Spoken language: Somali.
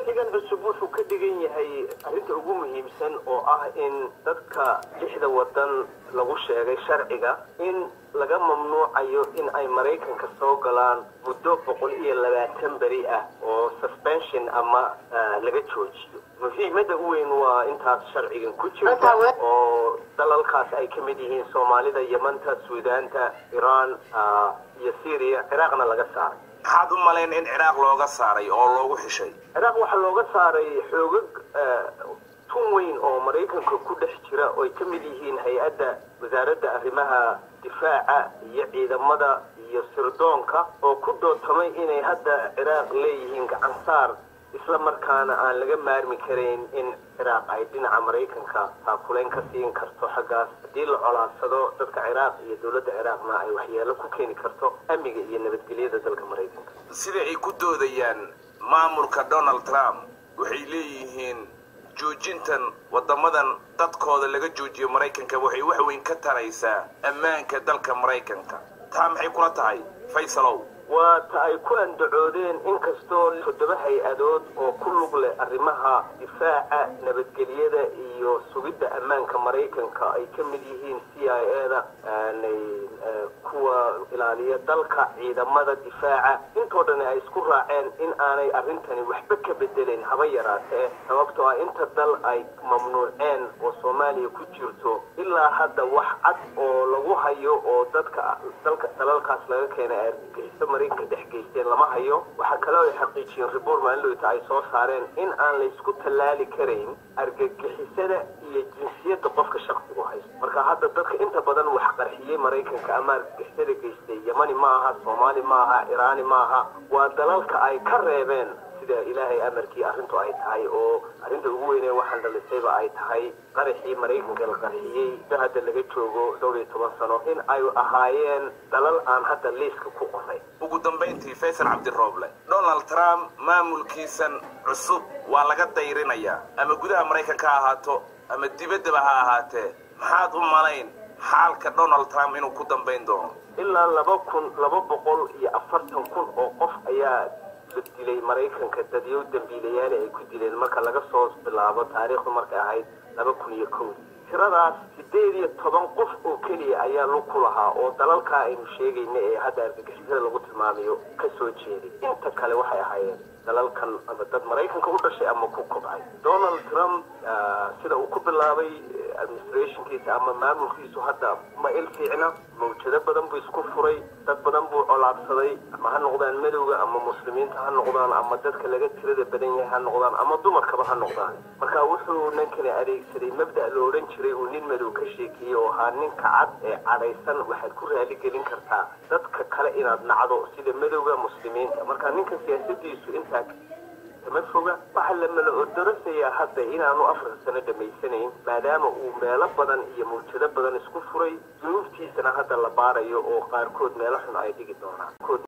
sharcigan cusub wuxuu ka dhigan yahay arrinta ugu muhiimsan oo ah in dadka lixda wadan lagu sheegay sharciga in laga mamnuucayo in ay maraykanka soo galaan muddo boqol iyo labaatan beri ah oo suspension ama laga joojiyo muhiimada u weyn waa intaas sharcigan ku jirta oo dalalkaas ay ka mid yihiin soomaalida yamanta suudaanta iran iyo syria ciraaqna laga saaray maxaad u malayn in ciraaq looga saaray oo loogu xishay ciraaq waxaa looga saaray xoogag tun weyn oo maraykanka ku dhex jira oo ay ka mid yihiin hay-adda wasaaradda arrimaha difaaca iyo ciidamada iyo sirdoonka oo ku dootamay inay hadda ciraaq leeyihiin gacan saar isla markaana aan laga maarmi karayn in ciraaq ay dhinaca maraykanka taakulayn ka siin karto xaggaas haddii la colaadsado dadka ciraaq iyo dowladda ciraaqna ay waxyeelo ku keeni karto amniga iyo nabadgelyada dalka maraykanka sida ay ku doodayaan maamulka donald trump waxay leeyihiin joojintan waddamadan dadkooda laga joojiyo maraykanka waxay wax weyn ka taraysaa ammaanka dalka maraykanka taa maxay kula tahay faysalow waa ta ay ku andacoodeen inkastoo toddoba hay-adood oo ku lug leh arrimaha difaaca nabadgelyada iyo sugidda ammaanka maraykanka ay ka mid yihiin c i a da kuwa ilaaliya dalka ciidamada difaaca intoo dhan ay isku raaceen in aanay arrintani waxba ka bedelayn haba yaraatee sababtoo ah inta dal ay mamnuuceen oo soomaaliya ku jirto ilaa hadda wax cad oo lagu hayo oo dadka dalka dalalkaas laga keenay argagixiso maraykanka dhex geysteen lama hayo waxaa kaloo ay xaqiijiyeen report maalinlowta ay soo saareen in aan laysku tallaali karayn argagixisada iyo jinsiyadda qofka shaksigu haysto marka hadda dadka inta badan wax qarxiyey maraykanka ama argagixisada geystay yamani ma aha soomaali ma aha iraani ma aha waa dalalka ay ka reebeen sida ilaahay amarkii arrintu ay tahay oo arrinta ugu weynee waxaan dhalisayba ay tahay qaraxii maraykanka la qarxiyey da hadda laga joogo dhowr iyo toban sano in ay ahaayeen dalal aan hadda liiska ku qoray ugu dambayntii faysal cabdirooble donald trump maamulkiisan cusub waa laga dayrinayaa ama gudaha maraykanka ha ahaato ama dibaddaba ha ahaatee maxaad u malayn xaalka donald trump inuu ku dambayn doono ilaa laba kun laba boqol iyo afartan kun oo qof ayaa la dilay maraykanka dadyow dambiilayaali ay ku dileen marka laga soo bilaabo taariikhdu markay ahayd laba kun iyo kowdii tiradaas siddeed iyo toban qof oo keliya ayaa lug ku lahaa oo dalalkaa aynu sheegayna ee hadda argagixisada lagu tilmaamayo ka soo jeeday inta kale waxay ahaayeen dalalkan ama dad maraykanka u dhashay ama ku kobcay donald trump sida uu ku bilaabay administrationkiisa ama maamulkiisu hadda ma il fiicna mawjado badan buu isku furay dad badan buu colaadsaday ama ha noqdaan madowga ama muslimiinta ha noqdaan ama dadka laga tirada badan yahay ha noqdaan ama dumarkaba ha noqdaan marka wuxuu ninkani adeegsaday mabda' la odhan jiray uu nin madow ka sheekeeyey oo ahaa ninka cad ee cadhaysan waxaad ku raali gelin kartaa dadka kale inaad nacdo sida madowga muslimiinta marka ninka siyaasadiisu intaa kama foga waxaa la mala odorasayaa hadda inaanu afar sano dhammaysanayn maadaama uu meelo badan iyo mawjado badan isku furay dunuubtiisana hadda la baarayo oo qaarkood meelo xun ay dhigi doonaan